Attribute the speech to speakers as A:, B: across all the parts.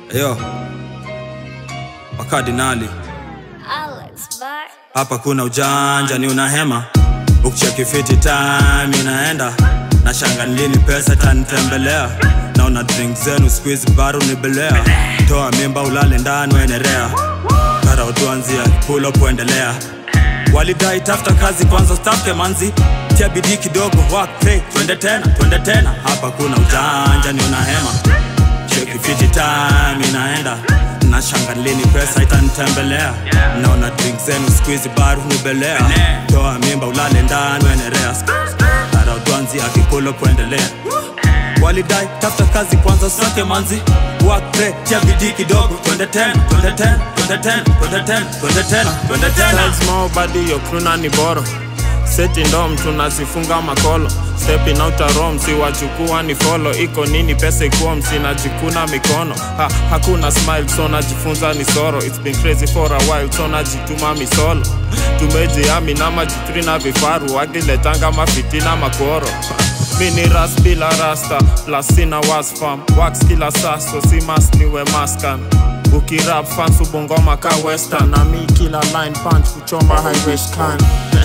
A: Yo, wakardinali
B: Alex Bar.
A: hapa kuna ujanja ni unahema ukicheki fiti time inaenda na shanga lini pesa tanitembelea naona drink zenu squeeze baru nibelea toa mimba ulale ndani wenerea kara utuanzia pulo kuendelea walidai tafuta kazi kwanza stafke manzi tia bidii kidogo work pray twende tena twende tena hapa kuna ujanja ni unahema cheki fiti time inaenda na shanga lini pesa itanitembelea naona drink zenu squeeze baru nibelea toa mimba ulale ndani wenerea ara utwanzi akikulo kuendelea walidai tafuta kazi kwanza sake manzi work pray tia bidii kidogo twende tena twende tena twende tena twende tena twende tena twende tena
C: Style small body yo kruna ni boro seti ndom tunasifunga makolo stepping out a rom siwachukua ni follow iko nini pesa ikuwa msinajikuna mikono ha, hakuna smile so najifunza ni soro it's been crazy for a while so najituma misolo tumejiami na majitri na vifaru akiletanga mafitina makoro mini ras bila rasta plus sina wasfam wax kila saso si mas niwe maskan ukirap fans ubongoma ka western na mi kila line punch kuchoma highway scan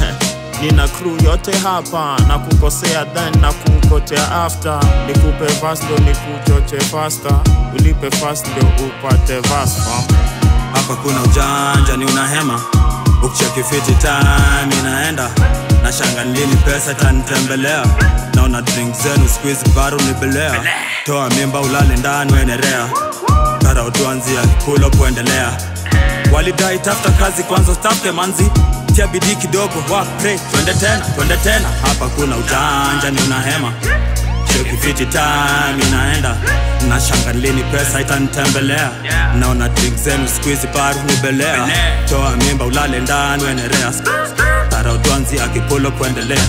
C: nina crew yote hapa na kukosea then na kukotea after nikupe fast ndo nikuchoche faster ulipe fast ndio upate vas fam
A: hapa kuna ujanja ni unahema ukicheki fiti time inaenda na shanga lini pesa tanitembelea naona drink zenu squeeze baru nibelea toa mimba ulale ndani wenerea kara utuanzia pulo kuendelea walidai tafuta kazi kwanza stafke manzi tia bidii kidogo work pray twende tena twende tena hapa kuna ujanja ni unahema cheki fiti time inaenda na shanga lini pesa itanitembelea naona drink zenu squeeze baru nibelea toa mimba ulale ndani wenerea tara utwanzi akipulo kuendelea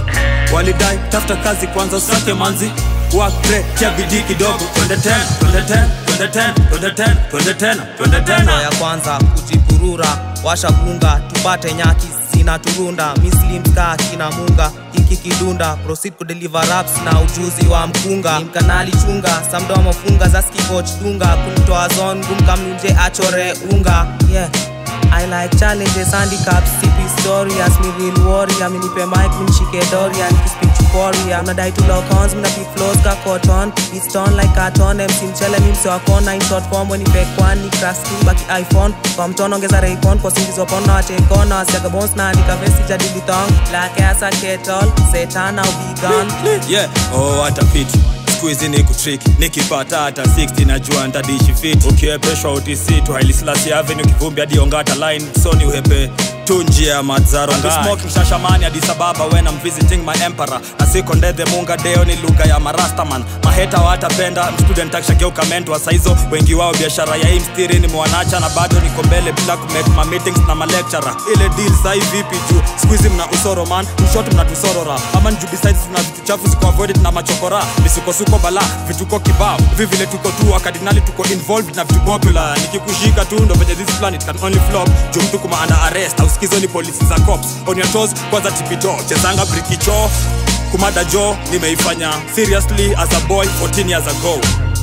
A: walidai tafuta kazi kwanza usake manzi work pray tia bidii kidogo twende tena twende tena twende tena twende tena twende tena twende
D: Hatua
A: tena
D: ya kwanza kujipurura washa gunga tupate nyaki zina turunda mislimska kina munga hiki kidunda proceed kudeliver raps na ujuzi wa mkunga Ni mkanali chunga samdo mafunga za skikoch tunga kumtoa zon gumkamnuje achore unga yeah I like challenges, handicaps, CP story As me real warrior, mi nipe mic, mi nishike Dorian Kispeak chukoria, unadai tu lock horns, mina pick flows ka cotton Beats torn like carton, MC mchele mi mse wa kona In short form, when nipe kwani, crash king baki iPhone Kwa mtono ongeza raycon, kwa singizo pono watekona Wasiaga bones na andika vesi jadili thong Black ass a kettle, setana ubigan
A: yeah oh hata fiti skuizi ni kutrick nikipata hata 60 najua ntadishi fit ukiepeshwa utc tu hailislasi avenue kivumbi hadi ongata line soni uhepe tu njia ya madzaro smoking shashamani hadi sababa when I'm visiting my emperor na siko ndethe munga deo ni lugha ya marastaman maheta watapenda mstudent akishageuka mentwa saizo wengi wao biashara ya hii mstiri nimewanacha na bado niko mbele bila kumake ma meetings na malecturer ile deal sai vipi juu squeezy mna usoro man mshot mnatusorora ama nju besides tuna vitu chafu ziko avoided na machokora misukosuko bala vituko kibao hivi vile tuko tu wakardinali tuko involved na vitu popular nikikushika tu ndo venye this planet can only flop juu mtu kuma under arrest au sikizo ni polisi za cops on your toes kwanza tipito chezanga brikicho kumada jo nimeifanya seriously as a boy 14 years ago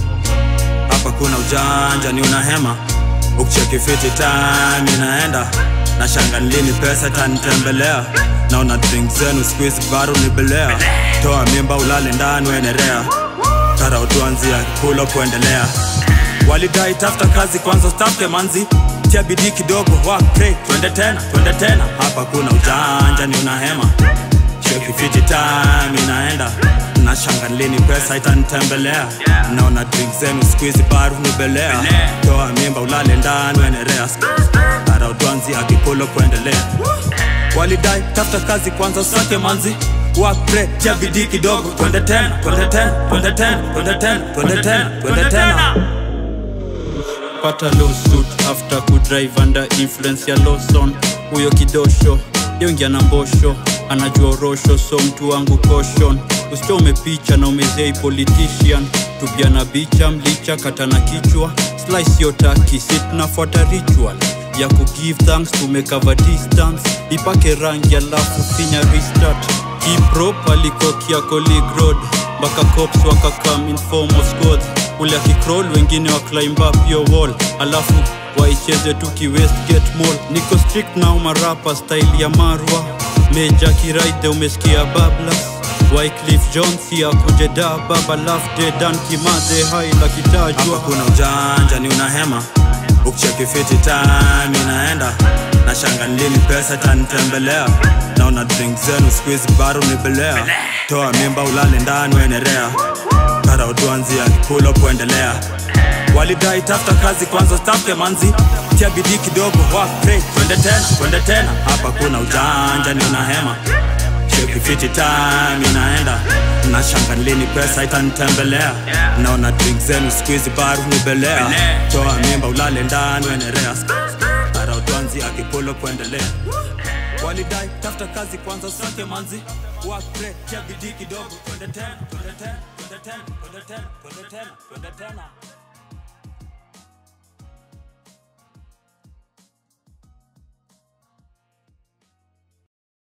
A: hapa kuna ujanja ni unahema ukicheki fiti time inaenda na shanga lini pesa tanitembelea naona drink zenu squeeze baru nibelea toa mimba ulale ndani wenerea kara utuanzia pulo kuendelea walidai tafuta kazi kwanza stafke manzi tia bidii kidogo work pray twende tena twende tena hapa kuna ujanja ni unahema cheki fiti time inaenda na shanga lini pesa itanitembelea naona drink zenu squeeze baru nibelea toa mimba ulale ndani wenerea ara utwanzi akikulo kuendelea walidai tafuta kazi kwanza usake manzi work pray tia bidii kidogo twende tena twende tena twende tena twende tena twende tena twende tena
E: pata lawsuit after kudrive under influence ya lawson huyo kidosho yongia na mbosho anajua orosho so mtu wangu caution usichome picha na umezei politician tupia na bicha mlicha kata na kichwa slice yotaki si tunafuata ritual ya kugive thanks tumekava distance ipake rangi alafu finya restart kiprop alikokia colleague road mpaka cops wakakam in form of squads ule akicroll wengine wa climb up yo wall alafu waicheze tu ki westgate mall niko strict nao marapa style ya marwa meja kiraide umesikia bablas wyclif jones ya kujeda baba lafde dan kimadhe hai la
A: hapa
E: kitajwa
A: kuna ujanja ni unahema ukicheki fiti time inaenda na shanga lini pesa tanitembelea naona drink zenu squeeze baru nibelea toa mimba ulale ndani wenerea kara utuanzia kikulo kuendelea walidai tafuta kazi kwanza stafke manzi tia bidii kidogo work pray twende tena twende tena hapa kuna ujanja ni unahema Cheki fiti time inaenda na shanga lini pesa itanitembelea naona drink zenu squeeze baru nibelea toa mimba ulale ndani wenerea ara utwanzi akipulo kuendelea walidai tafuta kazi kwanza usake manzi work pray tia bidii kidogo twende tena twende tena twende tena twende tena twende tena twende tena